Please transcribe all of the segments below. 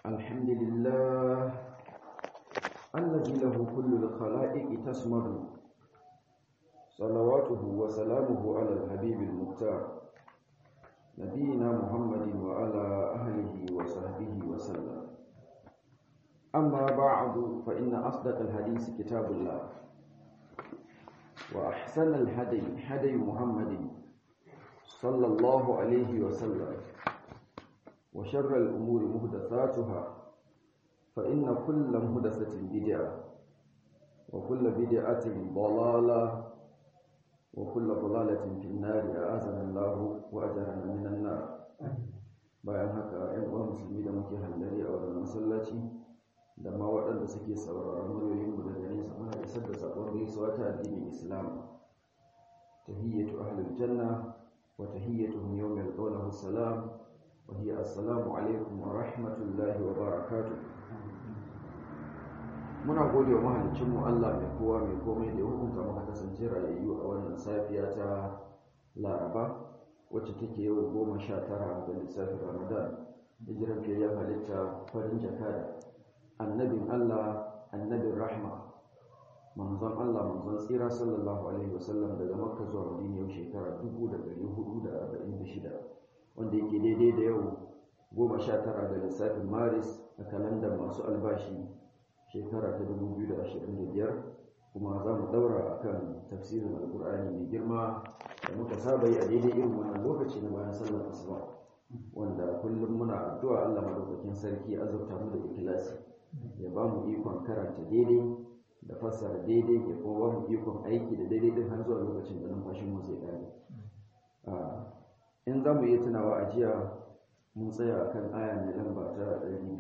الحمد لله الذي له كل الخلائق تسمد صلواته وسلامه على الحبيب المختار نبينا محمد وعلى أهله وصحبه وسلم أما بعد فإن أصدق الحديث كتاب الله وأحسن الهدي هدي محمد صلى الله عليه وسلم وشر الأمور مهدثاتها فإن كل مهدثة بدعة وكل بدعة ضلالة وكل ضلالة في النار أعاذنا الله وأجرنا من النار bayan haka ‘yan uwa musulmi da muke hallari a wannan masallaci da ma waɗanda suke sauraron muryoyinmu daga nesa muna isar da sabon gaisuwa ta addinin islam tahiyyatu ahlul janna wa tahiyyatuhum yawma yalqawnahu salam wa hiya assalamu alaikum wa rahmatullahi wa barakatuh muna gode wa mahaliccinmu Allah mai kowa mai komai da ya hukunta muka kasance rayayyu a wannan safiya ta laraba wacce take yau goma sha tara ga lissafin ramadan hijiran fiyayyen halitta farin jaka annabin Allah annabin rahma manzon Allah manzon tsira sallallahu alaihi wasallam daga makka zuwa madina yau shekara 1446 wanda yake daidai da yau goma sha tara ga lissafin maris a kalandar masu albashi shekara ta 2025 kuma za mu daura a kan tafsirin alkur'ani mai girma da muka saba yi a daidai irin wannan lokaci na bayan sallar asuba wanda kullum muna addu'a Allah madaukakin sarki azurta mu da ikhlasi ya ba mu ikon karanta daidai da fassara daidai ya kuma ba mu ikon aiki da daidai din har zuwa lokacin da numfashin mu zai kare in za mu iya tunawa a jiya mun tsaya akan aya mai lamba ta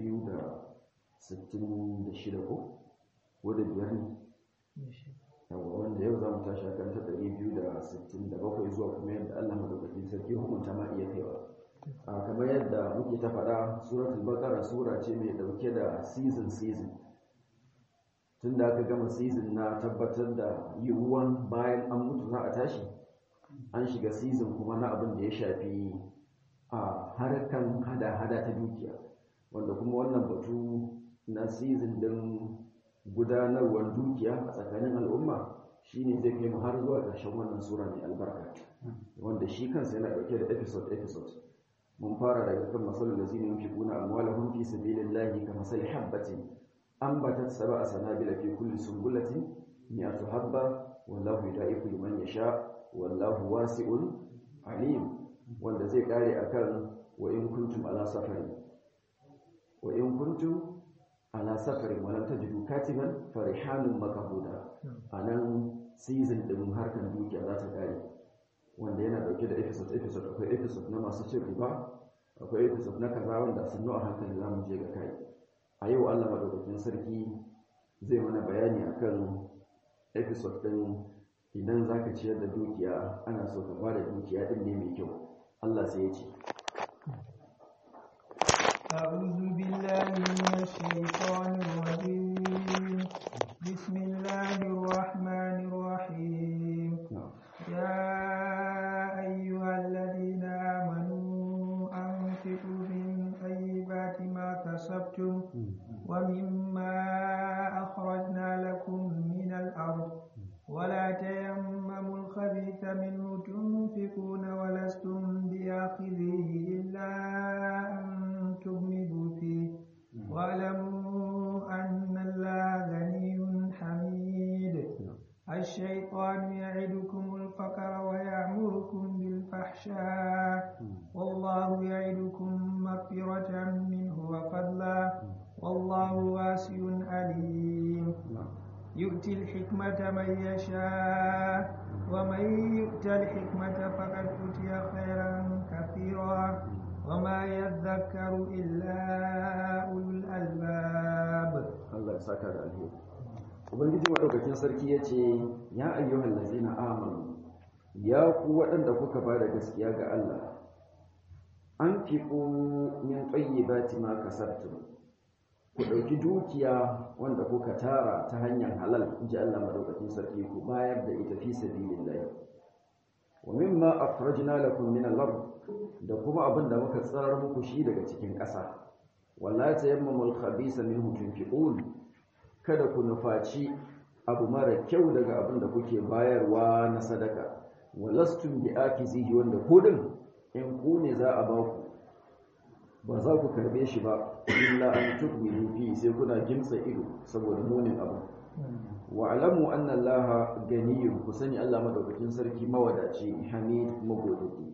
266 ko wadda biyar ne yawa wanda yau za mu tashi akan ta 267 zuwa kuma yadda Allah madaukakin sarki hukunta ma iya kaiwa a kamar yadda muke ta faɗa suratul baqara sura ce mai dauke da season season tun da aka gama season na tabbatar da yiwuwan bayan an mutu za a tashi an shiga season kuma na abin da ya shafi a harkan hada-hada ta dukiya wanda kuma wannan batu na season din gudanarwar dukiya a tsakanin al'umma shine zai kai mu har zuwa ƙarshen wannan sura mai albarka wanda shi kansa yana ɗauke da episode episode mun fara daga kan masalul lazina yunfiquna amwalahum fi sabilillahi kamathali habatin ambatat sab'a sanabila fi kulli sunbulatin mi'atu habba wallahu yudaifu liman yasha wallahu wasi'un alim wanda zai kare akan wa in kuntum ala safarin wa in kuntum ala safarin wa lam tajidu katiban farihanun makahuda anan season din harkan dukiya za ta kare wanda yana dauke da episode episode akwai episode na masu cin riba akwai episode na kaza wanda sun a hankali za mu je ga kai a yau Allah madaukakin sarki zai mana bayani akan episode din idan za ka ciyar da dukiya ana so ka bada dukiya din ne mai kyau Allah sai ya ce أعوذ بالله من الشيطان الرجيم بسم الله الرحمن الرحيم يا أيها الذين آمنوا أنفقوا من طيبات ما كسبتم ومما أخرجنا لكم من الأرض ولا تيمموا الخبيث منه تنفقون ولستم بآخذه إلا أن تغمضوا فيه واعلموا أن الله غني حميد الشيطان يعدكم الفقر ويأمركم بالفحشاء والله يعدكم مغفرة منه وفضلا والله واسع عليم يؤتي الحكمة من يشاء ومن يؤت الحكمة فقد أوتي خيرا كثيرا وما يذكر إلا أولو الألباب Allah ya saka da alheri Ubangiji madaukakin sarki ya ce ya ayyuhal ladzina amanu ya ku waɗanda kuka ba da gaskiya ga Allah an fiqu min tayyibati ma kasabtum ku ɗauki dukiya wanda kuka tara ta hanyar halal in ji Allah madaukakin sarki ku bayar da ita fi sabilillah wa mimma akhrajna lakum min al-ard da kuma abin da muka tsarar muku shi daga cikin ƙasa wala tayammamul khabisa minhu tunfiqun kada ku nufaci abu mara kyau daga abin da kuke bayarwa na sadaka walastum bi akizihi wanda kudin in ku ne za a ba ku ba za ku karbe shi ba illa an tukmilu fi sai kuna gimtsa ido saboda munin abu wa alamu anna allaha ganiyun ku sani Allah madaukakin sarki mawadaci hamid magodaki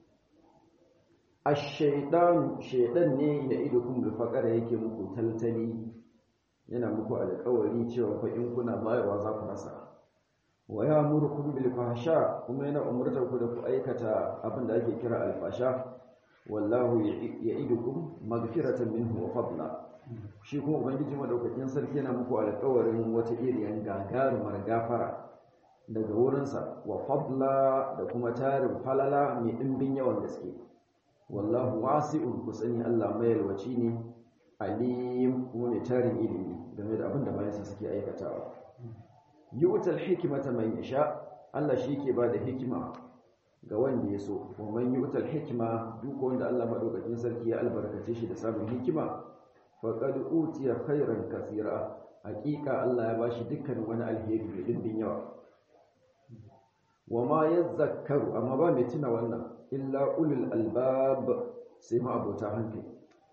ash-shaytan shaydan ne ya ido kun bil faqara yake muku taltali yana muku alƙawari cewa fa in kuna bayarwa za ku rasa wa ya'murukum bil fahsha kuma yana umurtar ku da ku aikata abin da ake kira al-fasha wallahu ya'idukum maghfiratan minhu wa fadla shi kuma ubangiji madaukakin sarki yana muku alƙawarin wata iriyan gagarumar gafara daga wurinsa wa fadla da kuma tarin falala mai ɗimbin yawan gaske wallahu wasi'un ku sani Allah mai yalwaci ne alim kuma mai tarin ilimi game da abin da bayansa suke aikatawa yu'tal hikmata man yasha Allah shi ke ba da hikima ga wanda ya so wa man yu'tal hikma duk wanda Allah madaukakin sarki ya albarkace shi da samun hikima faqad utiya khairan kathira haqiqa Allah ya bashi dukkan wani alheri mai dimbin yawa wa ma yadhakkaru amma ba mai tuna wannan illa ulul albab sai ma abota hankali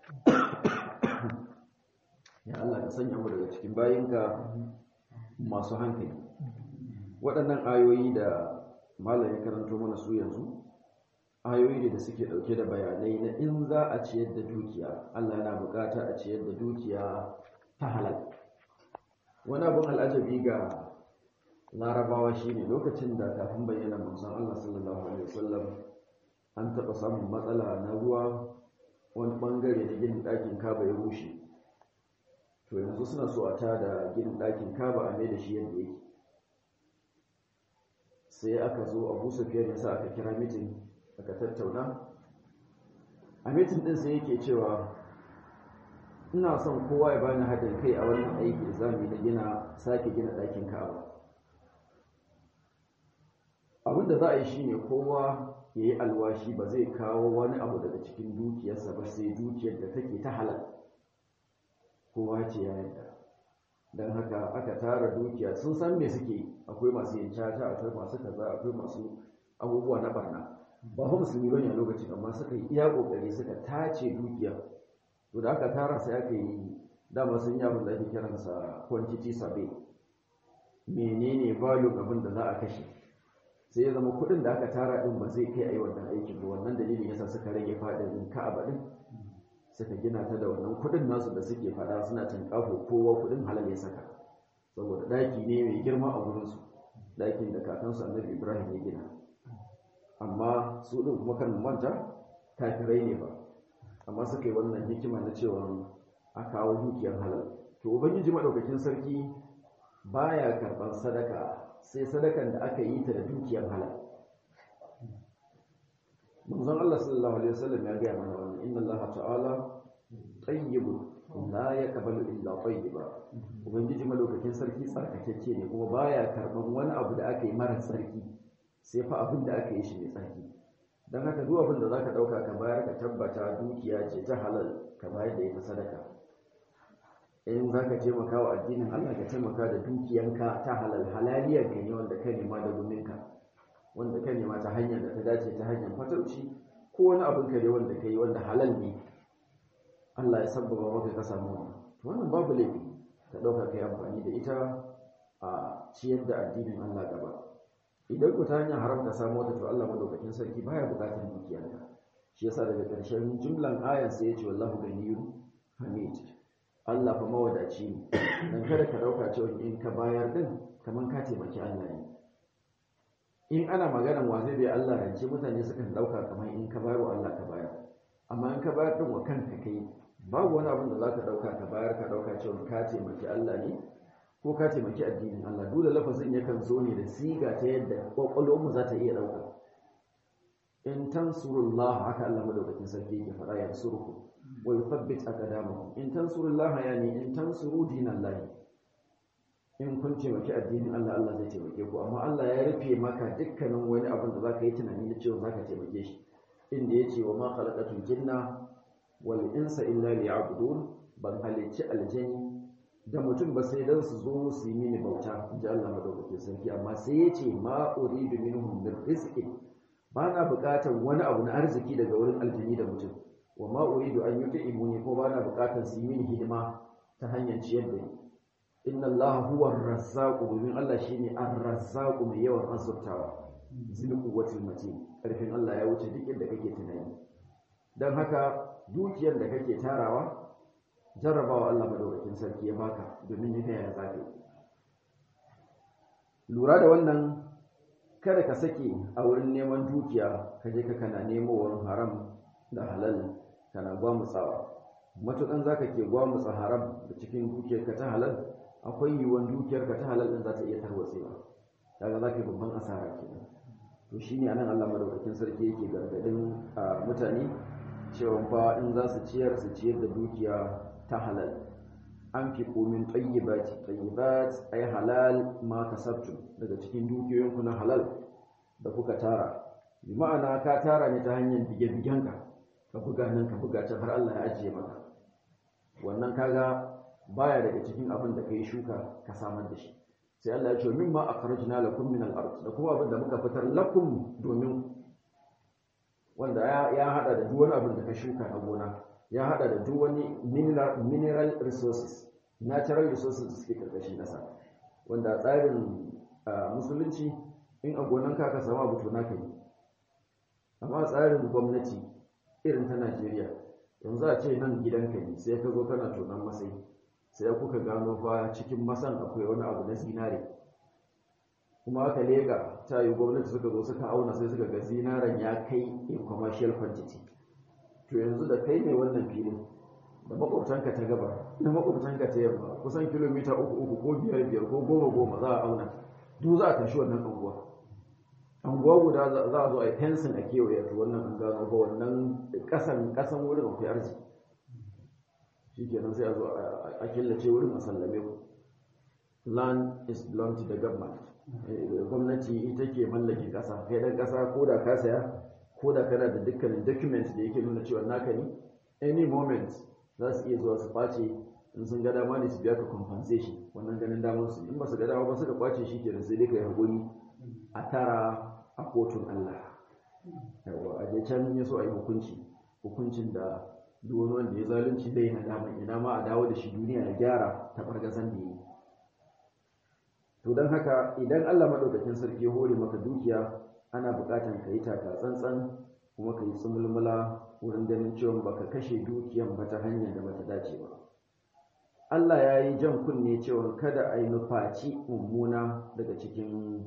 ya Allah ka sanya mu daga cikin bayinka masu hankali waɗannan ayoyi da malam ya karanto mana su yanzu ayoyi ne da suke ɗauke da bayanai na in za a ciyar da dukiya Allah yana bukata a ciyar da dukiya ta halal wani abin al'ajabi ga larabawa shine lokacin da kafin bayyana manzon Allah sallallahu alaihi wasallam an taɓa samun matsala na ruwa wani ɓangare na ginin ɗakin kaba ya rushe to yanzu suna so a tada ginin ɗakin kaba a mai da shi yadda yake sai aka zo abu sufiyar ya sa aka kira mitin aka tattauna a mitin ɗin sai yake cewa ina son kowa ya bani haɗin kai a wannan aiki da zamu na gina sake gina ɗakin kaba abin da za a yi shine kowa ya yi alwashi ba zai kawo wani abu daga cikin dukiyarsa ba sai dukiyar da take ta halal kowa ce ya yadda don haka aka tara dukiya sun san me suke akwai masu yin caca akwai masu kaza akwai masu abubuwa na barna ba fa musulmi bane a lokacin amma suka yi iya kokari suka tace dukiya to da aka tara sai aka yi dama sun yi abin da ake kiransa quantity survey menene value abin da za a kashe sai ya zama kuɗin da aka tara din ba zai kai a yi wannan aikin ba wannan dalilin yasa suka rage faɗin ka'aba din suka gina ta da wannan kudin nasu da suke fada suna tinkafo kowa kudin halal ya saka saboda daki ne mai girma a gurinsu dakin da kakansu annabi ibrahim ya gina amma su din kuma kan manta kafirai ne ba amma suka yi wannan hikima na cewa a kawo dukiyar halal to ubangiji madaukakin sarki baya karban sadaka sai sadakan da aka yi ta da dukiyar halal manzon Allah sallallahu alaihi wasallam ya gaya mana wannan inna Allah ta'ala tayyibun la yaqbalu illa tayyiba ubangiji malaukakin sarki tsarkakeke ne kuma baya karban wani abu da aka yi mara tsarki sai fa abin da aka yi shi mai tsarki dan haka duk abin da zaka dauka ka bayar ka tabbata dukiya ce ta halal ka bayar da ita sadaka in zaka taimaka wa addinin Allah ka taimaka da dukiyanka ta halal halaliyar ka ne wanda ka nema da guminka wanda ka nema ta hanyar da ta dace ta hanyar fatauci ko wani abin kare wanda ka yi wanda halal ne Allah ya sabbaba maka ka samu wannan to wannan babu laifi ka ɗauka ka yi amfani da ita a ciyar da addinin Allah gaba idan ku ta hanyar haram ka samu wata to Allah madaukakin sarki baya buƙatar dukiyarka shi yasa daga ƙarshen jumlan ayan sai ya ce wallahu ganiyyu hamid Allah fa mawadaci ne dan kada ka ɗauka cewa in ka bayar din kaman ka taimaki Allah ne in ana maganan wa zai bai Allah rance mutane sukan dauka kamar in ka bayar wa Allah ka bayar amma in ka bayar din wa kanka kai babu wani abin da zaka dauka ka bayar ka dauka cewa ka taimaki Allah ne ko ka taimaki addinin Allah dole lafazin yakan zo ne da siga ta yadda kwakwalwar mu za ta iya dauka in tansurullah haka Allah madaukakin sarki yake fara ya surku wa yuthabbit aqdamakum in tansurullah yani in tansuru dinallahi in kun taimaki addinin Allah Allah zai taimake ku amma Allah ya rufe maka dukkanin wani abin da zaka yi tunani na cewa zaka taimake shi inda ya ce wa ma khalaqatul jinna wal insa illa liya'budun ban halicci aljani da mutum ba sai dan su zo su yi mini bauta inji Allah madaukakin sarki amma sai ya ce ma uridu minhum min rizqin ba na buƙatar wani abu na arziki daga wurin aljani da mutum wa ma uridu an yut'imuni ko ba na buƙatar su yi mini hidima ta hanyar ciyar da ni inna Allah huwa ar-razzaqu domin Allah shine ar-razzaqu mai yawan azurtawa zil quwwatil matin karfin Allah ya wuce duk inda kake tunani dan haka dukiyar da kake tarawa jarrabawa Allah madaukakin sarki ya baka domin ya ya zafi lura da wannan kada ka sake a wurin neman dukiya ka je ka kana nemo wurin haram da halal kana gwamutsawa matukan zaka ke gwamutsa haram da cikin dukiyar ka ta halal akwai yiwuwar dukiyar ka ta halal din za ta iya tarwatsewa kaga za ka yi babban asara kenan to shine anan Allah madaukakin sarki yake gargadin mutane cewa fa in za su ciyar su ciyar da dukiya ta halal an fi komin tsayyibati tsayyibat ay halal ma kasabtum daga cikin dukiyoyinku na halal da kuka tara bi ma'ana ka tara ne ta hanyar bige-bigenka ka buga nan ka buga can har Allah ya ajiye maka wannan kaga baya daga cikin abin da kai shuka ka samar da shi sai Allah ya ce mimma akhrajna lakum min al-ard da kuma abin da muka fitar lakum domin wanda ya hada da duk wani abin da ka shuka a gona ya hada da duk wani mineral resources natural resources da suke karkashin ƙasa wanda tsarin musulunci in a gonanka ka samu abu to naka yi amma tsarin gwamnati irin ta Najeriya yanzu a ce nan gidanka ne sai ka zo kana tonon masai sai kuka gano fa cikin masan akwai wani abu na zinare kuma aka lega ta yi gwamnati suka zo suka auna sai suka ga zinaren ya kai in commercial quantity to yanzu da kai ne wannan filin da makwabtanka ta gaba da makwabtanka ta yamma kusan kilomita uku uku ko biyar biyar ko goma goma za a auna duk za a tashi wannan anguwa anguwa guda za a zo a yi fensin a kewaye to wannan an gano ba wannan kasan kasan wurin akwai arziki shi kenan sai a zo a killace wurin a sallame ku land is belong to the government gwamnati ita ke mallake kasa kai dan kasa ko da ka saya ko da kana da dukkanin document da yake nuna cewa naka ne any moment za su iya zuwa su face in sun ga dama ne su biya ka compensation wannan ganin damar su in ba su ga dama ba suka kwace shi kenan sai dai kai hakuri a tara a kotun Allah yawa a je can ya so a yi hukunci hukuncin da duk wani wanda ya zalunci zai na dama ina ma a dawo da shi duniya ya gyara ta bargazan da yi to don haka idan Allah madaukakin sarki ya hore maka dukiya ana buƙatar ka yi taka tsantsan kuma ka yi tsumulmula wurin ganin cewa baka kashe dukiyan ba ta hanyar da bata dace ba Allah ya yi jan kunne cewa kada a yi nufaci mummuna daga cikin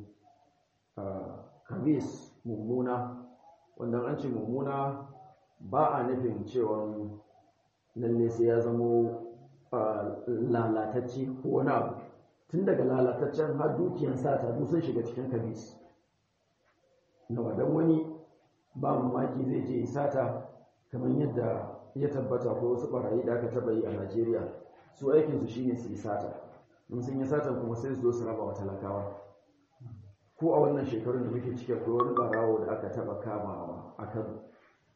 kabis mummuna wanda an ce mummuna ba a nufin cewa lalle sai ya zamo lalatacce ko wani abu tun daga lalataccen har dukiyan sata duk sun shiga cikin kabis na wadan wani ba mamaki zai je sata kamar yadda ya tabbata ko wasu barayi da aka taba yi a Najeriya su aikinsu shine su yi sata in sun yi satan kuma sai su zo su raba wa talakawa ko a wannan shekarun da muke cike ko wani barawo da aka taba kama a Kano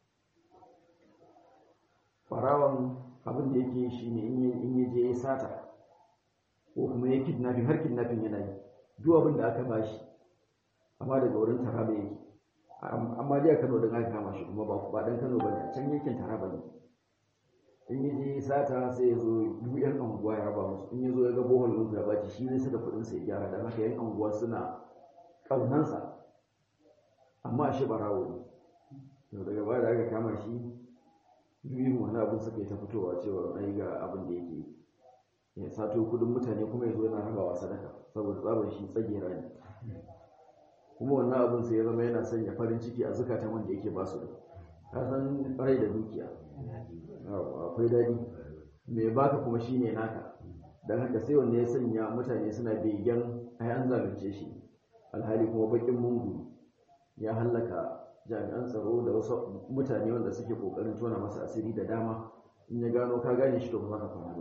barawon abin da yake shi ne in ya je ya sata ko kuma ya kidnapping har kidnapping yana yi duk abin da aka bashi amma daga wurin taraba yake amma dai a Kano da aka kama shi kuma ba dan Kano bane can yankin taraba ne in ya je sata sai ya zo duk yan anguwa ya raba musu in ya zo ya ga bohol ɗin ya baci shi zai saka kuɗin sai gyara dan haka yan anguwa suna ƙaunansa amma shi barawo ne daga baya da aka kama shi yin wani abin suka yi ta fitowa cewa ai ga abin da yake ya sato kudin mutane kuma ya zo yana rabawa sadaka saboda tsabar shi tsagera ne kuma wannan abin sai ya zama yana sanya farin ciki a zukatan wanda yake ba su da ka san rai da dukiya akwai daɗi mai baka kuma shine naka don haka sai wanda ya sanya mutane suna begen ai an zalunce shi alhali kuma bakin mungu ya hallaka jami'an tsaro da wasu mutane wanda suke kokarin tona masa asiri da dama in ya gano ka gane shi to ba za ka kwana ba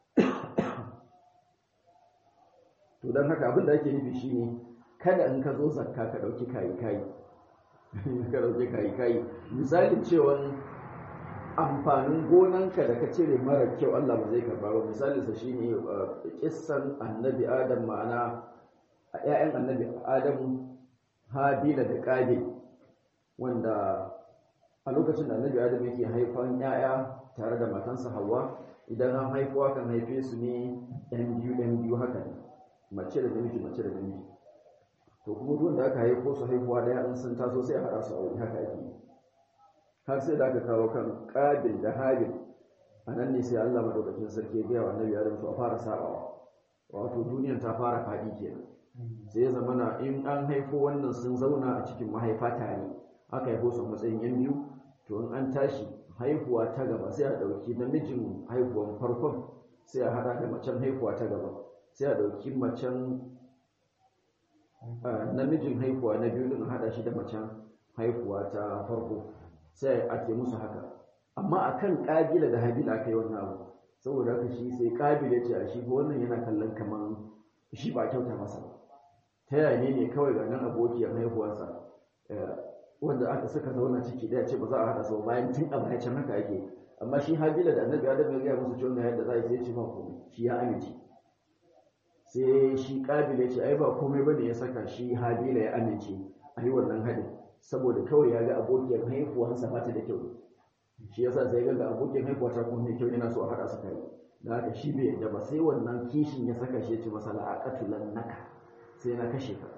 to don haka abin da ake nufi shine kada in ka zo zakka ka ɗauki kayi kayi ka ɗauki kayi kayi misalin cewa amfanin gonanka da ka cire mara kyau Allah ba zai karba ba misalinsa shine kissan annabi adam ma'ana a 'ya'yan annabi adam habila da qabil wanda a lokacin da annabi adam yake haifan 'ya'ya tare da matansa hawa idan an haifuwa kan haife su ne ɗan biyu ɗan biyu haka ne mace da namiji mace da namiji to kuma duk da aka haifo su haifuwa ɗaya an sun taso sai a haɗa su a wuri haka ake yi har sai da aka kawo kan ƙabil da habil a nan ne sai Allah madaukakin sarki ya gaya wa annabi Adam to a fara sabawa wato duniyar ta fara faɗi kenan sai ya zama na in an haifo wannan sun zauna a cikin mahaifa tare aka haifo su matsayin yan biyu to in an tashi haihuwa ta gaba sai a ɗauki namijin haihuwan farkon sai a haɗa da macen haihuwa ta gaba sai a ɗauki macen namijin haihuwa na biyu din haɗa shi da macen haihuwa ta farko sai ake musu haka amma akan kabila da habila aka yi wannan abu saboda haka shi sai kabila ce a shi ko wannan yana kallon kaman shi ba kyauta masa ta yaya ne ne kawai ga nan abokiyar haihuwarsa wanda aka saka zauna ciki daya ce ba za a haɗa sau bayan tun a baya can haka ake amma shi habila da annabi adam ya gaya musu cewa ga yadda za a yi sai ce ba komai shi ya amince sai shi kabila ce ai ba komai bane ya saka shi habila ya amince a yi wannan hadin saboda kawai ya ga abokiyar haihuwansa ba ta da kyau shi yasa sai ga abokiyar haihuwa ta kuma mai kyau yana so a haɗa su kai da haka shi bai yadda ba sai wannan kishin ya saka shi ya ce masa la'aqatulan naka sai na kashe ka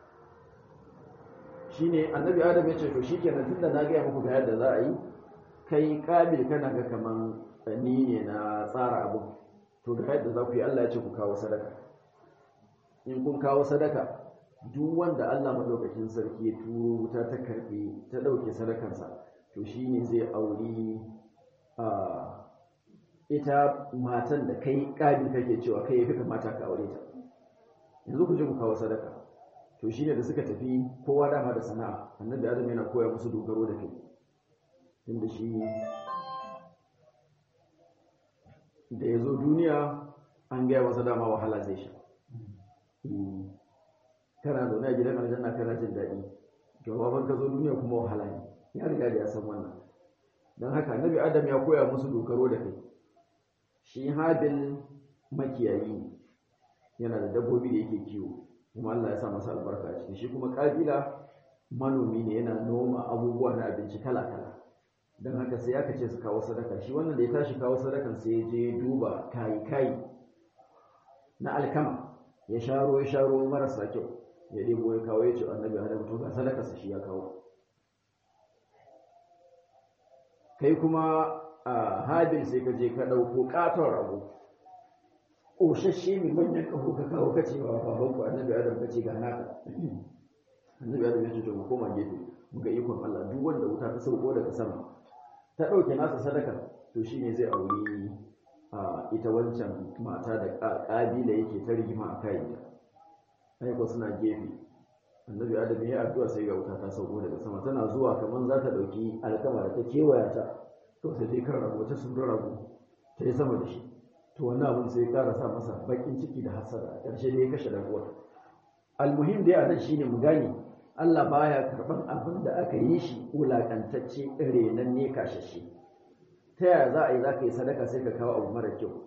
shine annabi adam ya ce to shikenan tunda na gaya muku ga yadda za a yi kai kabil kana ga kaman ni ne na tsara abu to ga yadda za ku yi Allah ya ce ku kawo sadaka in kun kawo sadaka duk wanda Allah madaukakin sarki ya turo wuta ta karbe ta dauke sadakansa to shine zai auri a ita matan da kai kabil kake cewa kai yafi kamata ka aure ta yanzu ku je ku kawo sadaka to shine da suka tafi kowa dama da sana'a annabi adam yana koya musu dogaro da kai inda shi da ya zo duniya an gaya masa dama wahala zai sha kana zaune a gidan aljanna kana jin daɗi to baban ka zo duniya kuma wahala ne ya riga da ya san wannan don haka annabi adam ya koya musu dogaro da kai shi habil makiyayi ne yana da dabbobi da yake kiwo kuma Allah ya sa masa albarka a ciki shi kuma kabila manomi ne yana noma abubuwa na abinci kala-kala don haka sai aka ce su kawo sadaka shi wannan da ya tashi kawo sadakan sai ya je duba kayi-kayi na alkama ya sharo ya sharo marasa kyau ya ɗebo ya kawo ya ce annabi adam to ga sadakarsa shi ya kawo kai kuma a habil sai ka je ka ɗauko ƙaton rago ƙoshashe mai manyan ƙaho ka kawo ka ce wa babanku annabi adam ka ce ga naka annabi adam ya ce to mu koma gefe mu ga ikon Allah duk wanda wuta ta sauko daga sama ta ɗauke nasa sadaka to shine zai auri a ita wancan mata da ƙabila yake ta rigima a kayanta aiko suna gefe annabi adam ya addu'a sai ga wuta ta sauko daga sama tana zuwa kamar za ta ɗauki alkama da ta kewaya ta to sai dai kan rago ta sun rago ta yi sama da shi to wannan abin sai ya ƙara sa masa baƙin ciki da hasada a ƙarshe ne ya kashe da uwar almuhim dai a nan shine mu gane Allah baya karban abin da aka yi shi wulakantacce renan ne kashashe ta yaya za a yi za ka yi sadaka sai ka kawo abu mara kyau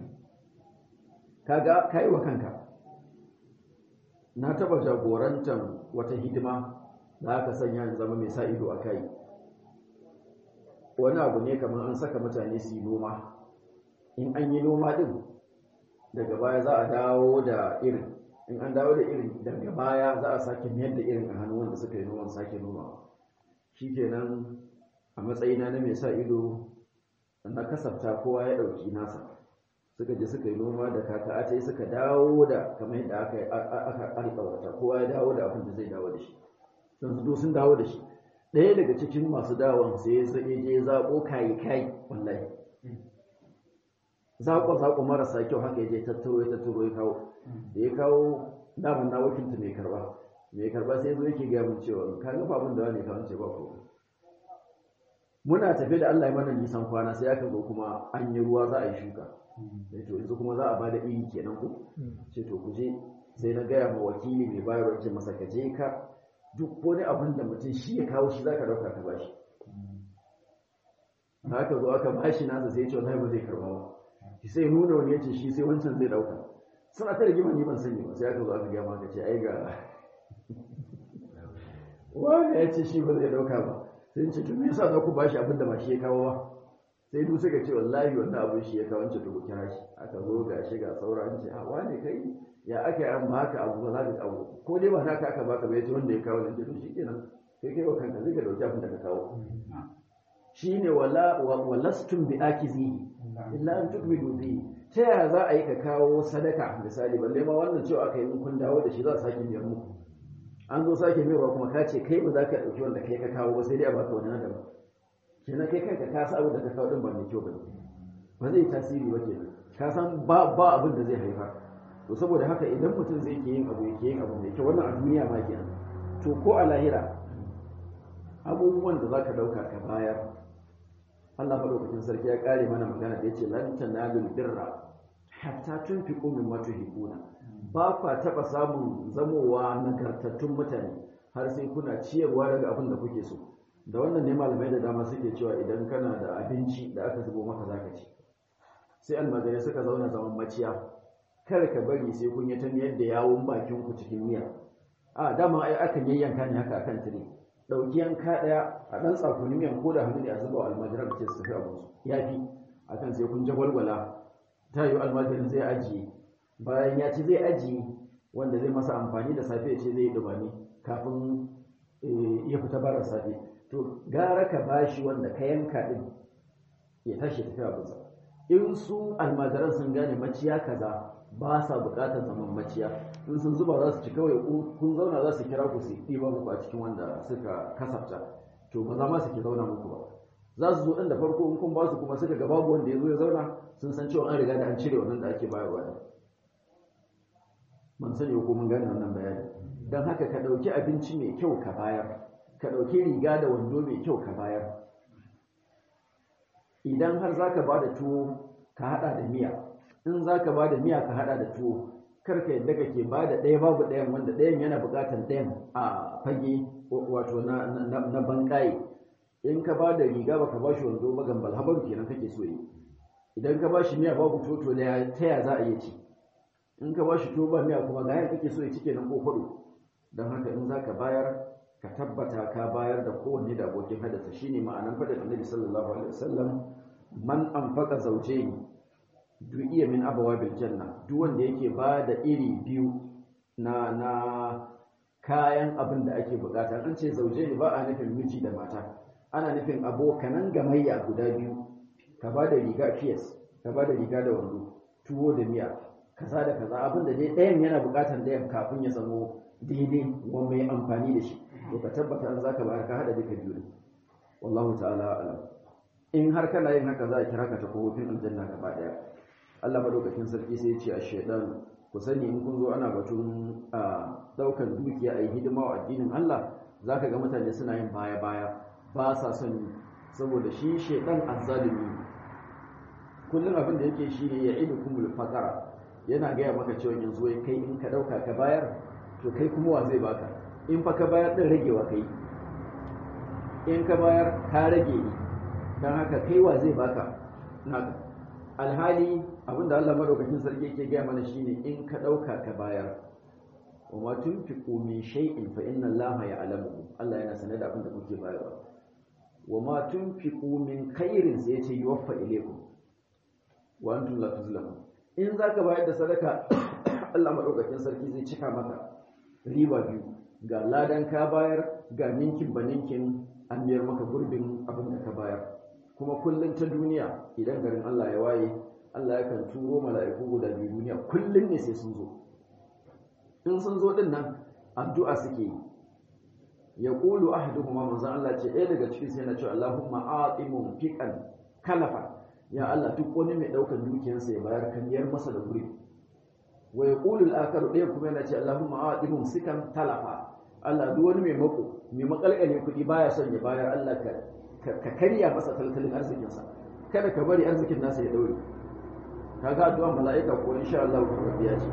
kaga ka yi wa kanka na taba jagorantar wata hidima da aka sanya ni zama mai sa ido a kai wani abu ne kamar an saka mutane su yi noma in an yi noma din daga baya za a dawo da irin in an dawo da irin daga baya za a sake mayar da irin a hannun wanda suka yi noman sake noma shi kenan a matsayina na mai sa ido na kasafta kowa ya ɗauki nasa suka je suka yi noma da kaka ta suka dawo da kamar yadda aka alƙawarta kowa ya dawo da abin da zai dawo da shi sun zo sun dawo da shi ɗaya daga cikin masu dawon sai ya je zaɓo kayi kayi wallahi zaƙo-zaƙo marasa kyau haka ya je tattaro ya tattaro ya kawo da ya kawo daman na wakilta mai karba mai karba sai zo yake gaya mun cewa ka ga abin da wani kawo ce ba ko muna tafe da Allah ya mana nisan kwana sai aka zo kuma an yi ruwa za a yi shuka sai to yanzu kuma za a bada iri kenan ku ce to ku je sai na gaya ma wakili mai bayarwa ce masa ka je ka duk wani abin da mutum shi ya kawo shi zaka dauka ka bashi haka zo aka bashi nasa sai ya ce wallahi ba zai karba ba sai nuna wani ya ce shi sai wancan zai dauka suna ta rigima ni ban sani ba sai aka zo aka gaya maka ce ai ga wani ya ce shi ba zai dauka ba sai ce to me yasa za ku bashi abin da ba shi ya kawo ba sai duk suka ce wallahi wannan abin shi ya kawo wancan to ku kira shi aka zo ga shi ga sauran ce a wane kai ya aka yi an baka abu ba za ka abu ko dai ba naka aka baka ba ya ce wanda ya kawo nan to shi kenan kai kai wa kanka zai ka dauki abin da ka kawo shine wala walastum bi akizihi illa an tukmidu bi ta yaya za a yi ka kawo sadaka misali balle ma wannan cewa aka yi in kun dawo da shi za a sake biyar muku an zo sake mayarwa kuma ka ce kai ba za ka ɗauki wanda kai ka kawo ba sai dai a baka wani na daban kenan kai kanka ka san abin da ka kawo din ba mai kyau ba ba zai tasiri ba kenan ka san ba ba abin da zai haifar to saboda haka idan mutum zai ke yin abu yake yin abu mai kyau wannan a duniya ma kenan to ko a lahira abubuwan da za ka ɗauka ka bayar Allah madaukakin sarki ya kare mana magana da yace lan tanalul birra hatta tunfiqu mimma tuhibbuna ba kwa taba samun zamowa nagartattun mutane har sai kuna ciyarwa daga abin da kuke so da wannan ne malamai da dama suke cewa idan kana da abinci da aka zubo maka zaka ci sai almajirai suka zauna zaman maciya kar ka bari sai kun yi ta miyar da yawun bakin ku cikin miya a dama ai akan yayyanka ne haka akan tire ɗauki yanka ɗaya a ɗan tsakuni miyan ko da hannu ne a zuba wa almajiran ce su tafi abinsu ya fi a kan sai kun jagwalgwala ta yi almajirin zai ajiye bayan ya ci zai ajiye wanda zai masa amfani da safe ya ce zai yi dumami kafin ya fita bara safe to gara ka bashi wanda ka yanka ɗin ya tashi tafi abinsa in su almajiran sun gane maciya kaza ba sa bukatar zaman maciya in sun zuba za su ci kawai kun zauna za su kira ku su ɗiba muku a cikin wanda suka kasafta to ba za ma su ke zauna muku ba za su zo ɗin da farko in kun ba su kuma suka ga babu wanda ya zo ya zauna sun san cewa an riga da an cire wannan da ake bayarwa da man sani ko mun gane wannan bayani don haka ka ɗauki abinci mai kyau ka bayar ka ɗauki riga da wando mai kyau ka bayar idan har za ka ba da tuwo ka haɗa da miya in za ka ba da miya ka hada da tuwo karka yadda kake ba da ɗaya babu ɗayan wanda ɗayan yana buƙatar ɗayan a fage wato na banƙaye in ka ba da riga baka ba shi wanzo ba gambal habaru kenan kake so yi idan ka ba shi miya babu toto da ta ya za a iya ci in ka ba shi tuwo ba miya kuma ga kake so ya ci kenan ko kwado don haka in za ka bayar ka tabbata ka bayar da kowanne da abokin hadasa shine ma'anan faɗin annabi sallallahu alaihi wasallam man anfaqa zawjayn duk iya min abawabil janna duk wanda yake ba da iri biyu na na kayan abin da ake bukata an ce zauje ne ba a nufin miji da mata ana nufin abokanan gamayya guda biyu ka ba da riga fiyas ka ba da riga da wando tuwo da miya kaza da kaza abin da dai ɗayan yana bukatar ɗayan kafin ya zamo daidai wa mai amfani da shi to ka tabbata an zaka bayar ka hada duka biyu wallahu ta'ala alam in har kana yin haka za a kira ka ta kofofin aljanna gaba daya Allah madaukakin sarki sai ya ce a shaidan ku sani in kun zo ana batun a daukar dukiya a yi hidima wa addinin Allah zaka ga mutane suna yin baya baya ba sa son saboda shi shaidan azzalimi kullum abin da yake shi ne ya idu kumul fakara yana gaya maka cewa yanzu wai kai in ka dauka ka bayar to kai kuma wa zai baka in fa ka bayar din ragewa kai in ka bayar ka rage ni don haka kai wa zai baka naka alhali abinda Allah madaukakin sarki yake gaya mana shine in ka dauka ka bayar wa ma tunfiqu min shay'in fa inna Allah ya'lamu Allah yana sanar da abinda kuke bayarwa wa ma tunfiqu min khairin sai yace yuwaffa ilaykum wa antum la tuzlamun in zaka bayar da sadaka Allah madaukakin sarki zai cika maka riba biyu ga ladan ka bayar ga ninkin ba ninkin an biyar maka gurbin abin da ka bayar kuma kullum ta duniya idan garin Allah ya waye Allah yakan turo mala'iku guda biyu duniya kullum ne sai sun zo in sun zo din nan addu'a suke yi ya qulu ahaduhuma manzon Allah ce ɗaya daga cikin sai na ce Allahumma atimu fiqan kalafa ya Allah duk wani mai daukar dukiyarsa ya bayar kan yar masa da guri wa yaqulu al-akharu ɗaya kuma yana ce Allahumma atimu sikan talafa Allah duk wani mai mako mai makalkale kuɗi baya son ya bayar Allah ka ka karya masa tattalin arzikinsa kada ka bari arzikin nasa ya daure kaga addu'an mala'ika ko insha Allah ku biya ce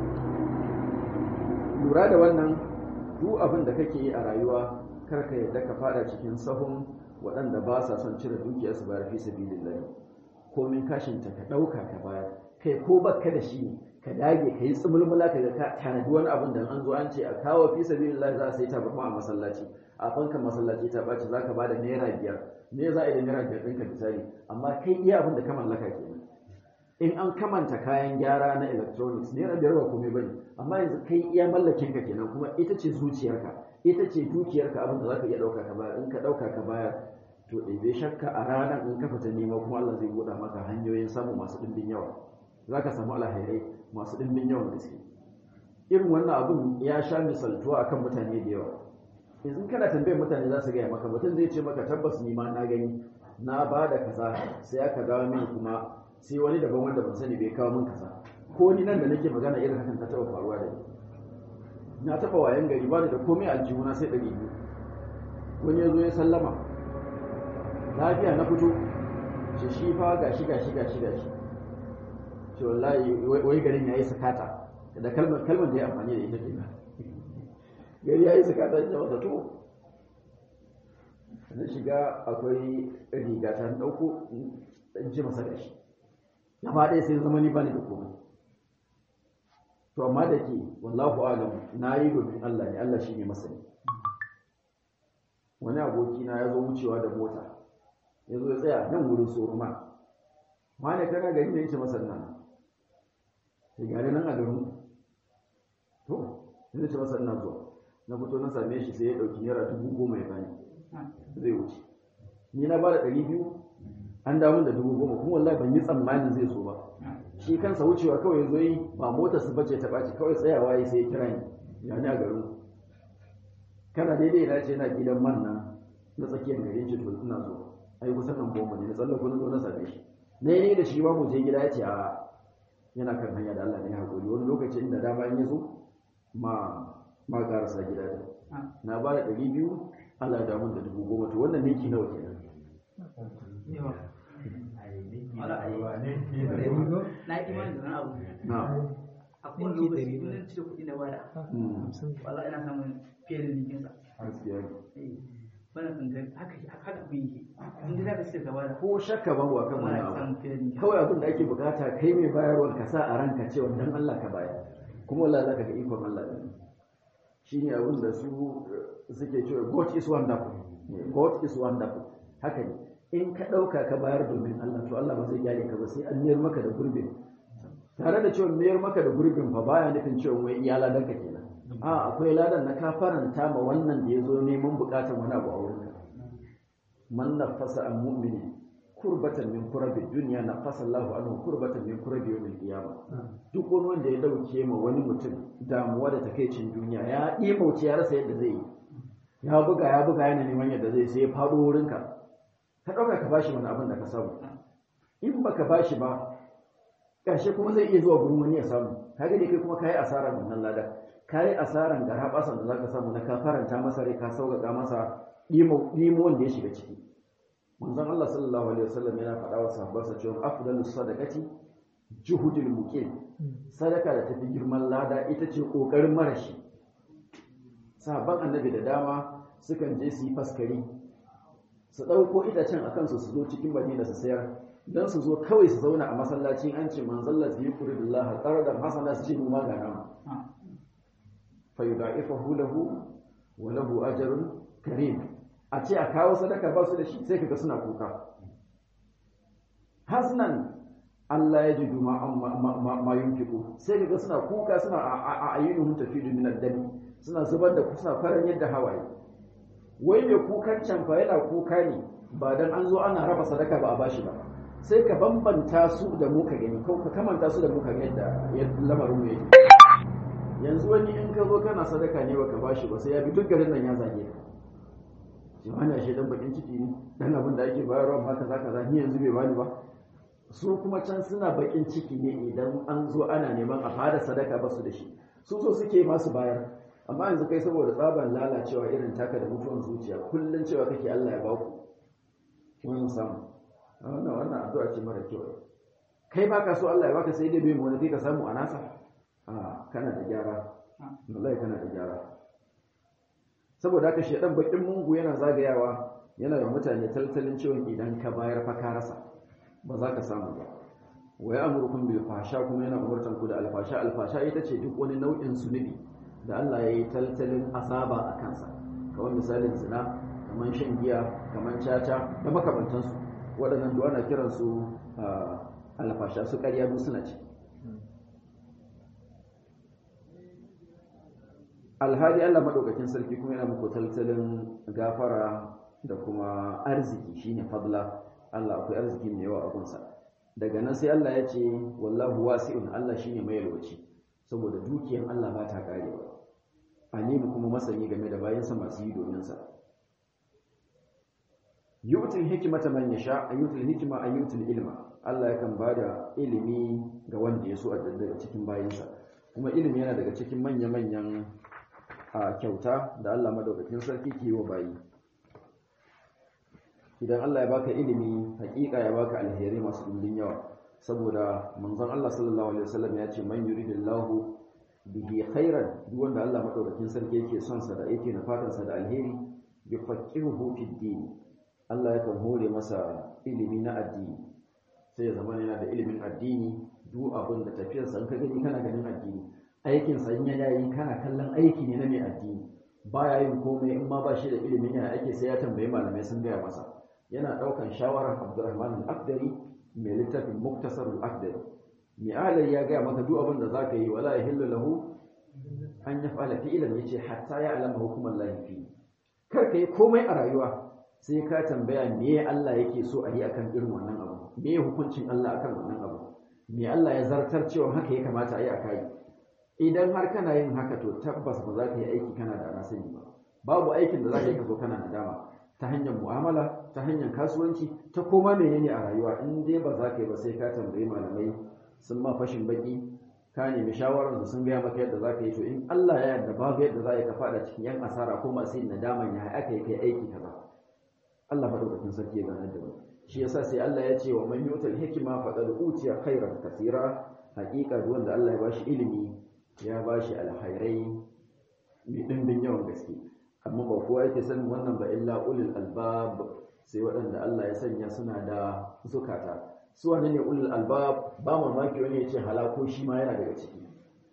lura da wannan duk abin da kake yi a rayuwa kar ka yadda ka fada cikin sahun waɗanda ba sa son cire dukiyar su bayar fi sabilillah komin kashin ta ka ɗauka ka bayar kai ko baka da shi ne ka dage ka yi tsumulmula ka ga ka tanadi wani abin da an zo an ce a kawo fi sabilillah za a sai tabarma a masallaci a fankan masallaci ta ɓaci za ka ba da naira biyar me za a yi da naira biyar ɗinka misali amma kai iya abin da ka mallaka kenan in an kamanta kayan gyara na electronics naira biyar ba komai bane amma yanzu kai iya mallakin ka kenan kuma ita ce zuciyarka ita ce dukiyarka abin da zaka iya ɗauka ka bayar in ka ɗauka ka bayar to ɗebe shakka a ranar in ka fita nema kuma Allah zai buɗa maka hanyoyin samu masu ɗimbin yawa za ka samu alhairai masu ɗimbin yawan gaske irin wannan abin ya sha misaltuwa akan mutane da yawa yanzu kana tambayar mutane za su gaya maka mutum zai ce maka tabbas ni ma na gani na ba da kaza sai aka dawo mini kuma sai wani daban wanda ban sani bai kawo min kaza ko ni nan da nake magana irin hakan ta taɓa faruwa da ni na taɓa wayan gari ba da komai aljihuna sai ɗari biyu wani ya zo ya sallama lafiya na fito ce shi fa gashi gashi gashi gashi ce wallahi wai garin ya yi sakata da kalmar kalmar da ya amfani da ita kenan gari ya yi sakata ya wata to na shiga akwai riga ta ɗauko in ji masa gashi gaba ɗaya sai zama ni bani da komai to amma da ke wallahu alam na yi domin Allah ne Allah shi ne masani wani abokina ya zo wucewa da mota ya zo ya tsaya nan wurin soroma ma ne kana gari ne yace masa nan sai gari nan a garin to sai ce masa ina zuwa na fito na same shi sai ya dauki naira dubu goma ya bani zai wuce ni na bada ɗari biyu an dawo da dubu goma kuma wallahi ban yi tsammanin zai so ba shi kansa wucewa kawai ya zo yi ba motar su bace ta ɓaci kawai tsayawa ya sai ya kira ni ya ni a garin kana daidai na ce na gidan man nan na tsakiyar garin ce to ina zuwa ai kusan nan goma ne na tsallako na zo na same shi na yi da shi ba mu je gida ya ce a yana kan hanya da Allah ne hakuri wani lokaci inda dama in ya zo ma ma karasa gida da na ba da ɗari biyu Allah ya damu da dubu goma to wannan miki nawa kenan na imani da abu na a kowane lokaci in cire kuɗi na bada wala ina samun fiye da nikinsa gaskiya wannan kan gari haka haka abin yake in dai zaka cire gaba da ko shakka babu akan wala wannan ka abu samu fiye da nikinsa kawai abin da ake bukata kai mai bayarwar ka sa a ranka cewa dan Allah ka bayar kuma wallahi zaka ga ikon Allah ne shine abin da su eh, suke cewa God is wonderful God is wonderful haka ne in ka dauka ka bayar domin Allah to Allah ba zai gyare ka ba sai an miyar maka da gurbin tare da cewa miyar maka da gurbin fa baya nufin cewa wai iya ladan ka kenan a akwai ladan na ka faranta ma wannan da ya zo neman bukatan wani abu a wurin ka man nafasa an mu'mini kurbatan min kurabi duniya na fasa Allahu anhu kurbatan min kurabi yawmil qiyama duk wani wanda ya dauke ma wani mutum damuwa da takeicin duniya ya imauce ya rasa yadda zai yi ya buga ya buga yana neman yadda zai sai ya faɗo wurin ka ka dauka ka bashi wani abin da ka samu in baka bashi ba ƙarshe kuma zai iya zuwa gurin wani ya samu kaga dai kai kuma kayi asarar wannan ladan kayi asarar da haɓasan da zaka samu na ka faranta masa rai ka sauƙaƙa masa ɗimo wanda ya shiga ciki manzon Allah sallallahu alaihi wasallam yana faɗa wa sahabbansa cewa afdalus sadaqati juhudul muqim sadaka da tafi girman lada ita ce kokarin marashi sahabban annabi da dama sukan je su yi faskari su ɗauko itacen a kansu su zo cikin madina su sayar don su zo kawai su zauna a masallacin an ce manzon Allah yi kuri billah qaradan hasana su ce mu ma ga nama fa yudaifahu lahu wa lahu ajrun karim a ce a kawo sadaka ba su da shi sai kaga suna kuka hasnan Allah ya ji duma ma yunfiku sai kaga suna kuka suna a ayyunuhum tafidu min ad-dami suna zubar da suna faran yadda hawaye wai mai kukan can fa yana kuka ne ba dan an zo ana raba sadaka ba a bashi ba sai ka bambanta su da mu ka gani ko ka kamanta su da mu ka ga yadda lamarin mu yake yanzu wani in ka zo kana sadaka ne baka bashi ba sai ya bi duk garin nan ya zage ka jama'a shi dan bakin ciki ne dan abin da ake bayarwa ma kaza kaza ni yanzu bai bani ba su kuma can suna bakin ciki ne idan an zo ana neman a fara sadaka ba su da shi su so suke masu bayar amma yanzu kai saboda tsaban lalacewa irin taka da mutuwan zuciya kullun cewa kake Allah ya ba ku wannan samu wannan wannan addu'a ce mara kyau kai baka so Allah ya baka sai dai bai mu wani kai ka samu a nasa a kana da gyara wallahi kana da gyara saboda haka shedan bakin mungu yana zagayawa yana da mutane taltalin cewa idan ka bayar fa ka rasa ba za ka samu ba wa ya'murukum bil fahsha kuma yana umurtan ku da alfasha alfasha ita ce duk wani nau'in zunubi da Allah ya yi taltalin azaba a kansa kamar misalin zina kamar shan giya kamar caca da makamantansu waɗannan duwa na kiransu alfasha su ƙarya duk suna ci alhali Allah maɗaukakin sarki kuma yana muku taltalin gafara da kuma arziki shine fadla Allah akwai arziki mai yawa a gunsa daga nan sai Allah ya ce wallahu wasi'un Allah shine mai yalwaci saboda dukiyan Allah ba ta karewa alimu kuma masani game da bayansa masu yi domin sa yu'til hikmata man yasha ayyutul hikma ayyutul ilma Allah yakan bada ilimi ga wanda ya so a daga cikin bayansa kuma ilimi yana daga cikin manya-manyan a kyauta da Allah madaukakin sarki ke yi wa bayi idan Allah ya baka ilimi hakika ya baka alheri masu dimbin yawa saboda manzon Allah sallallahu alaihi wasallam ya ce man yuridillahu bihi khairan duk wanda Allah madaukakin sarki yake son sa da yake nufatan sa da alheri yufaqihuhu fid din Allah yakan hore masa ilimi na addini sai ya zama yana da ilimin addini duk abin da tafiyar sa ka gani kana ganin addini aikin sa in ya yi kana kallon aiki ne na mai addini baya yin komai in ma ba shi da ilimin yana ake sai ya tambayi malamai sun gaya masa yana daukan shawarar Abdurrahman al-Akhdari mai littafin Muktasar al-Akhdari mai alai ya gaya maka duk abin da zaka yi wala yahillu lahu an yaf'ala fi'lan yace hatta ya alama hukumar lahi fi kar ka yi komai a rayuwa sai ka tambaya me Allah yake so a yi akan irin wannan abu me hukuncin Allah akan wannan abu me Allah ya zartar cewa haka ya kamata a yi a kai idan har kana yin haka to tabbas ba za ka yi aiki kana da rasani ba babu aikin da za ka yi ka zo kana nadama ta hanyar mu'amala ta hanyar kasuwanci ta koma menene a rayuwa in dai ba za ka yi ba sai ka tambayi malamai sun ma fashin baki ka nemi shawarar da sun gaya maka yadda za ka yi to in Allah ya yarda babu yadda za ka fada cikin yan asara ko masu yin nadaman ya aka yi kai aiki kaza Allah madaukakin sarki ya gane da mu shi yasa sai Allah ya ce wa man yutal hikma faqad utiya khairan kathira haqiqa duk wanda Allah ya bashi ilimi ya bashi alkhairai mai dimbin yawan gaske amma ba kowa yake sanin wannan ba illa ulul albab sai waɗanda Allah ya sanya suna da zukata su wane ne ulul albab ba mamaki wani ya ce halako shi ma yana daga ciki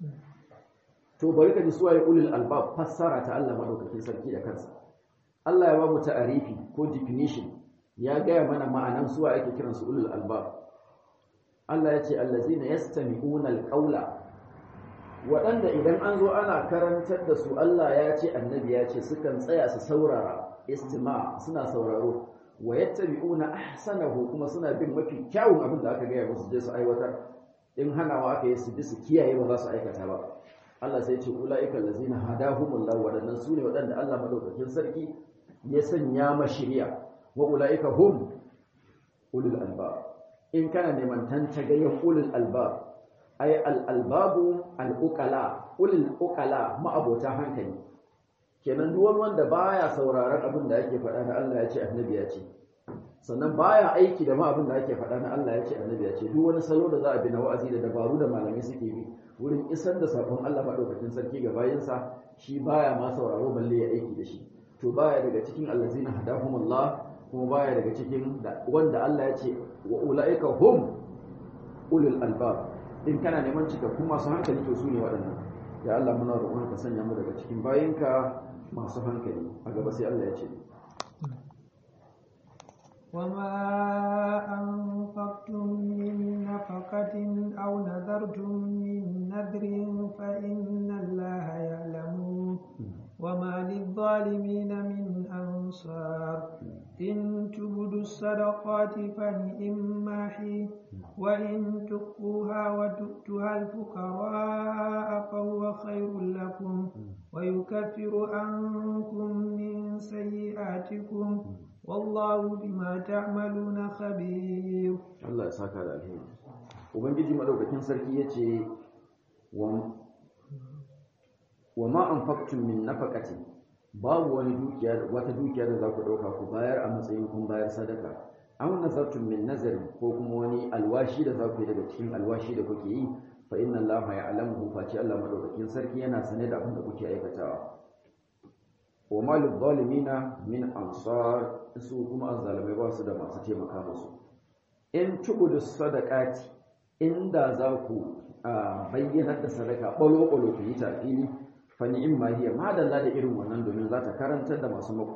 to bari ka ji su waye ulul albab fassara ta Allah madaukakin sarki da kansa Allah ya ba mu ta'arifi ko definition ya gaya mana ma'anan su ake kiran su ulul albab Allah ya ce allazina yastami'una alqawla waɗanda idan an zo ana karantar da su Allah ya ce annabi ya ce sukan tsaya su saurara istima suna sauraro wa yattabi'una ahsanahu kuma suna bin mafi kyawun abin da aka gaya musu je su aiwatar in hanawa aka yi su bi su kiyaye ba za su aikata ba Allah sai ce ulaika allazina hadahumullahu wadannan su ne waɗanda Allah madaukakin sarki ya sanya ma shiriya wa ulaika hum ulul albab in kana neman tantagayen ulul albab ay al albabu al uqala ulul uqala ma'abota hankali kenan duk wanda baya sauraron abin da ake faɗa na Allah ya ce annabi ya ce sannan baya aiki da ma abin da ake faɗa na Allah ya ce annabi ya ce duk wani salo da za a bi na wa'azi da dabaru da malamai suke bi wurin isar da sakon Allah madaukakin sarki ga bayinsa shi baya ma sauraro balle ya aiki da shi to baya daga cikin allazina hadahumullah kuma baya daga cikin wanda Allah ya ce wa ulaika hum ulul albab in kana neman cikakkun masu hankali to su ne waɗannan ya Allah muna roƙon ka sanya mu daga cikin bayinka masu hankali a gaba sai Allah ya ce وما أنفقتم من نفقة أو نذرتم من نذر فإن الله يعلمه وما للظالمين من أنصار إن تبدوا الصدقات فنئما هي وإن تخفوها وتؤتوها الفقراء فهو خير لكم ويكفر عنكم من سيئاتكم والله بما تعملون خبير Allah ya saka da alheri ubangiji madaukakin sarki yace wa wa ma anfaqtum min nafaqatin babu wani dukiya wata dukiya da za ku dauka ku bayar a matsayin kun bayar sadaka aw nazartum min nazarin ko kuma wani alwashi da za ku yi daga cikin alwashi da kuke yi fa inna allaha ya'lamuhu fa ce Allah madaukakin sarki yana sane da abin da kuke aikatawa wa malil zalimina min ansar su kuma azzalimai ba su da masu taimaka musu in tubudu sadaqati inda za ku bayyana da sadaka balo balo ku yi tafili fa ni'imma hiya madalla da irin wannan domin za ta karantar da masu mako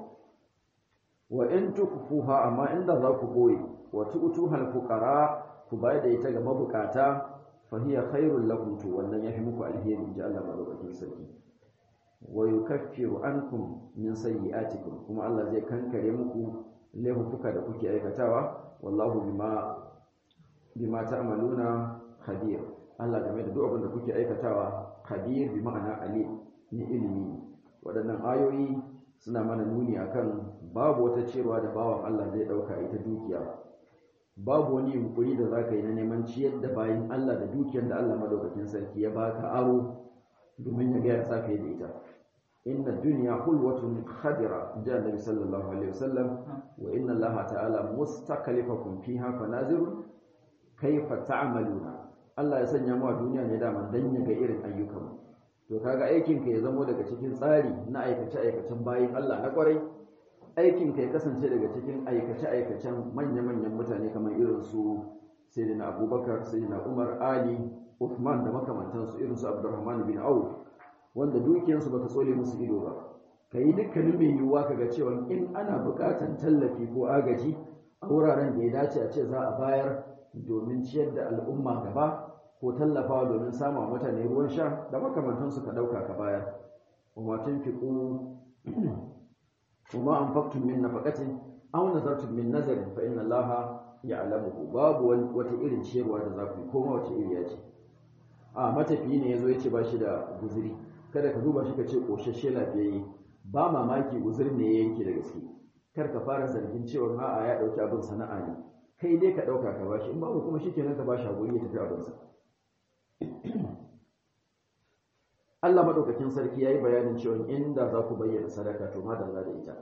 wa in tukfuha amma inda za ku boye wa tu'tuhal fuqara ku bayar da ita ga mabukata fa hiya khairul lakum to wannan yafi muku alheri inji Allah madaukakin sarki wa yukaffiru ankum min sayyi'atikum kuma Allah zai kankare muku laifuka da kuke aikatawa wallahu bima bima ta'maluna khabir Allah game da duk abin da kuke aikatawa khabir bi ma'ana alim ni ilimi waɗannan ayoyi suna mana nuni akan babu wata cewa da bawan Allah zai dauka ita dukiya babu wani yunkuri da zaka yi na neman ciyar da bayin Allah da dukiyar da Allah madaukakin sarki ya baka aro domin ya ga ya sa da ita inna dunya hulwatun khadira ja annabi sallallahu alaihi wasallam wa inna allaha ta'ala mustaklifakum fiha fanazirun kayfa ta'maluna Allah ya sanya mu a duniya ne da man dan ya ga irin ayyukan to kaga aikin ka ya zamo daga cikin tsari na aikace aikacen bayin Allah na kwarai aikin ka ya kasance daga cikin aikace aikacen manya manyan mutane kamar irin su sayyidina Abubakar sayyidina Umar Ali Uthman da makamantansu irin su Abdurrahman bin Auf wanda dukiyarsu ba ta tsole musu ido ba ka yi dukkanin mai yiwuwa ka ga cewa in ana buƙatar tallafi ko agaji a wuraren da ya dace a ce za a bayar domin ciyar da al'umma gaba ko tallafawa domin sama mutane ruwan sha da makamantansu ka ɗauka ka bayar wa tun fiƙo kuma an faktun min nafaqatin aw nazartum min nazarin fa inna allaha ya'lamuhu babu wata irin ciyarwa da za ku yi koma wace iriya ce a matafiyi ne yazo yace ba shi da guzuri kada ka duba shi ka ce ƙoshashe lafiyayye ba mamaki uzur ne ya yanke da gaske kar ka fara zargin cewa a'a ya ɗauki abin sana'a ne kai dai ka ɗauka ka bashi in babu kuma shikenan ka bashi haƙuri ya tafi abinsa Allah maɗaukakin sarki ya yi bayanin cewa inda za ku bayyana sadaka to madalla da ita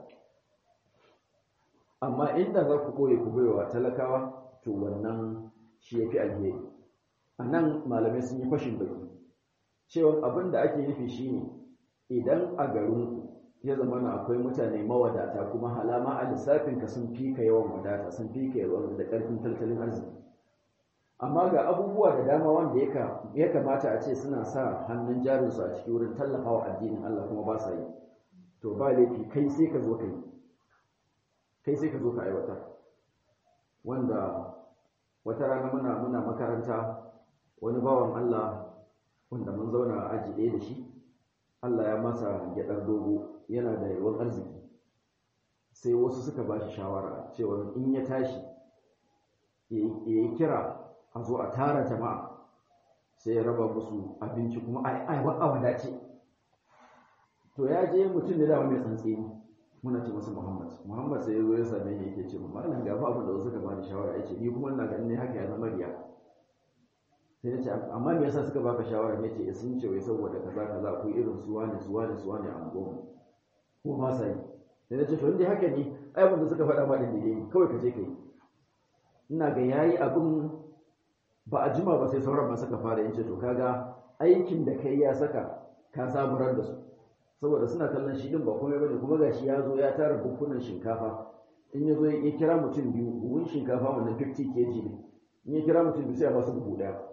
amma inda za ku ɓoye ku baiwa talakawa to wannan shi ya fi alheri a nan malamai sun yi fashin baki cewa abin da ake nufi shine idan a garin ya zama na akwai mutane mawadata kuma halama a lissafin ka sun fi ka yawan wadata sun fi ka yawan da karfin tattalin arziki amma ga abubuwa da dama wanda ya kamata a ce suna sa hannun jarinsu a cikin wurin tallafawa addinin Allah kuma ba sa yi to ba laifi kai sai ka zo ka yi kai sai ka zo ka aiwatar wanda wata rana muna muna makaranta wani bawan Allah wanda mun zauna a aji ɗaya da shi Allah ya masa gyaɗar dogo yana da yawan arziki sai wasu suka ba shi shawara cewa in ya tashi ya yi kira a zo a tara jama'a sai ya raba musu abinci kuma a wadace to ya je mutum da dama mai tsantseni muna ce masa Muhammad Muhammad sai ya zo ya same ni yake ce malam ga fa abin da wasu suka ba ni shawara yace ni kuma ina ganin ne haka ya zama riya sai ya ce amma me yasa suka baka shawara ne ce sun ce wai saboda kaza kaza akwai irin su wani su wani su wani a unguwarmu ko ma sai sai ya ce to inda haka ne ai wanda suka faɗa ma da ne kawai ka je kai ina ga yayi abin ba a jima ba sai sauran ba suka fara yin ce to kaga aikin da kai ya saka ka saburar da su saboda suna kallon shi din ba komai bane kuma gashi ya zo ya tara bukunan shinkafa in ya zo ya kira mutum biyu buhun shinkafa wannan 50 kg ne in ya kira mutum biyu sai ya ba su buhu daya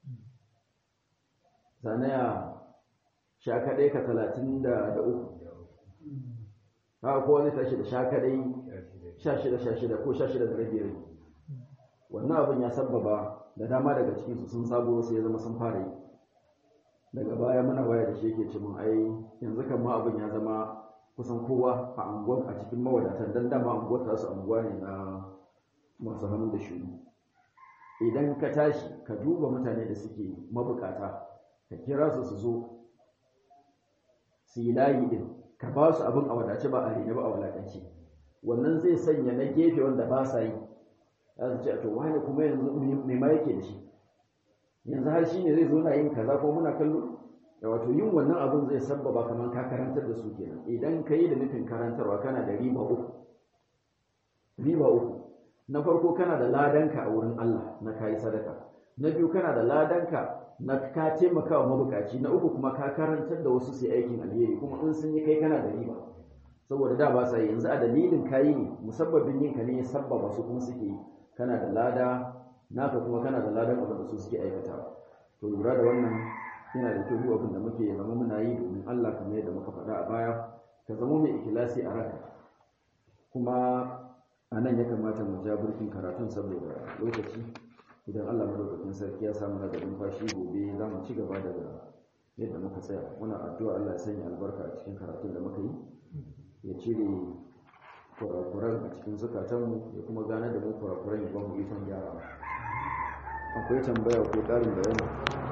sanaya sha kaɗai ka talatin da uku haka kowa zai tashi da sha kaɗai sha shida sha shida ko sha shida da rabi rabi wannan abin ya sabbaba da dama daga cikinsu sun sabo sai ya zama sun fara yi daga baya muna waya da shi yake ce mun ai yanzu kan ma abin ya zama kusan kowa a anguwar a cikin mawadatan dan dama anguwar ta su anguwa ne na masu hannu da shuru idan ka tashi ka duba mutane da suke mabukata ka kira su su zo su yi layi din ka ba su abin a wadace ba a rene ba a walakanci wannan zai sanya na gefe wanda ba sa yi za su ce to wani kuma yanzu me ma yake da shi yanzu har shi ne zai zo na yin kaza ko muna kallo da wato yin wannan abin zai sabbaba kamar ka karantar da su kenan idan ka yi da nufin karantarwa kana da riba uku riba uku na farko kana da ladanka a wurin Allah na kayi sadaka na biyu kana da ladanka na ka taimaka wa mabukaci na uku kuma ka karantar da wasu sai aikin alheri kuma in sun yi kai kana da riba saboda da ba sa yi yanzu a dalilin kayi ne musabbabin yin ka ne sabbaba su kuma suke yi kana da lada naka kuma kana da ladan abin da su suke aikatawa to lura da wannan yana da kyau abin da muke zama muna yi domin Allah kamar yadda muka faɗa a baya ka zama mai ikilasi a ranka kuma a nan ya kamata mu ja burkin karatun saboda lokaci idan Allah madaukakin sarki ya samu daga numfashi gobe za mu ci gaba daga yadda muka tsaya muna addu'a Allah ya sanya albarka a cikin karatun da muka yi ya cire kurakuran a cikin zukatanmu ya kuma gane da mu kurakuran ya ba mu ikon gyara akwai tambaya ko ƙarin bayani